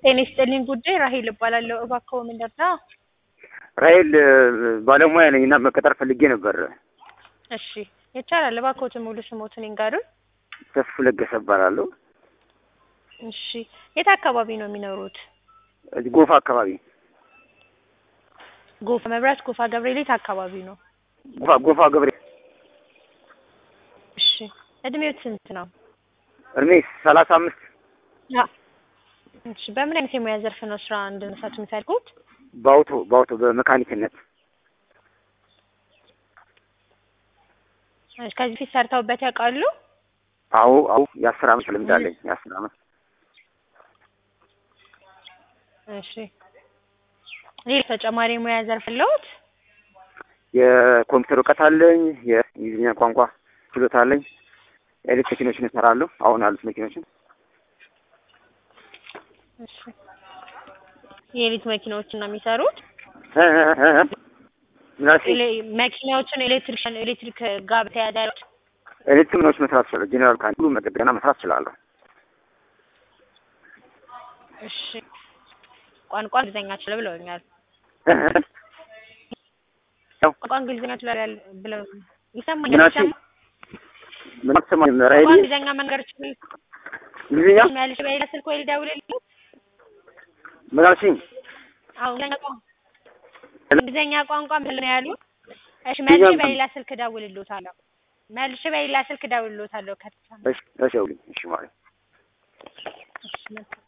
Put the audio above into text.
ጤና ይስጥልኝ ጉዳይ ራሄል እባላለሁ። እባክዎ ምን ልርዳ? ራሄል ባለሙያ ነኝ እና መቀጠር ፈልጌ ነበር። እሺ ይቻላል። እባክዎትን ሙሉ ስሞትን ይንገሩን። ተስፉ ለገሰ እባላለሁ። እሺ የት አካባቢ ነው የሚኖሩት? እዚህ ጎፋ አካባቢ ጎፋ መብራት፣ ጎፋ ገብርኤል የት አካባቢ ነው? ጎፋ ጎፋ ገብሬ እሺ እድሜዎት ስንት ነው? እድሜ ሰላሳ አምስት ያ እሺ በምን አይነት የሙያ ዘርፍ ነው ስራ እንድንሰጥ የሚፈልጉት? በአውቶ በአውቶ በመካኒክነት እሺ ከዚህ ፊት ሰርተውበት ያውቃሉ? አዎ አዎ የአስር አመት ልምድ አለኝ የአስር አመት እሺ ሌላ ተጨማሪ የሙያ ዘርፍ አለዎት? የኮምፒውተር እውቀት አለኝ የእንግሊዝኛ ቋንቋ ችሎታ አለኝ ኤሌክትሪክ መኪኖችን እሰራለሁ አሁን ያሉት መኪኖችን እሺ የኤሌክትሪክ መኪናዎችን ነው የሚሰሩት? እ እ እ እ ምን አልሽኝ? ኤሌ- መኪናዎችን ኤሌክትሪክ ኤሌክትሪክ ጋር በተያያዘ ያሉት ኤሌክትሪክ ምኖች መስራት እችላለሁ ጄኔራል ካን ሁሉ መጠገና መስራት እችላለሁ እሺ ቋንቋ እንግሊዝኛ ችለው ብለውኛል። እ እ ያው ቋንቋ እንግሊዝኛ ችለው ብለው ምን ይሰማኛል። አልሽኝ? ይሰማ ምን አትሰማኝም ቋንቋ ራሄል እንግሊዝኛ መንገድ ችል እንግሊዝኛ ያልሽ በሌላ ስልክ ወይ ልደውልልህ? ምን አልሽኝ? አዎ እንግሊዝኛ ቋንቋ እንግሊዝኛ ቋንቋ ምን ነው ያሉ? እሺ መልሼ በሌላ ስልክ እደውልልዎታለሁ። መልሼ በሌላ ስልክ እደውልልዎታለሁ ከተሰማ እሺ እሺ አውሪኝ እሺ ማለት እሺ መልካም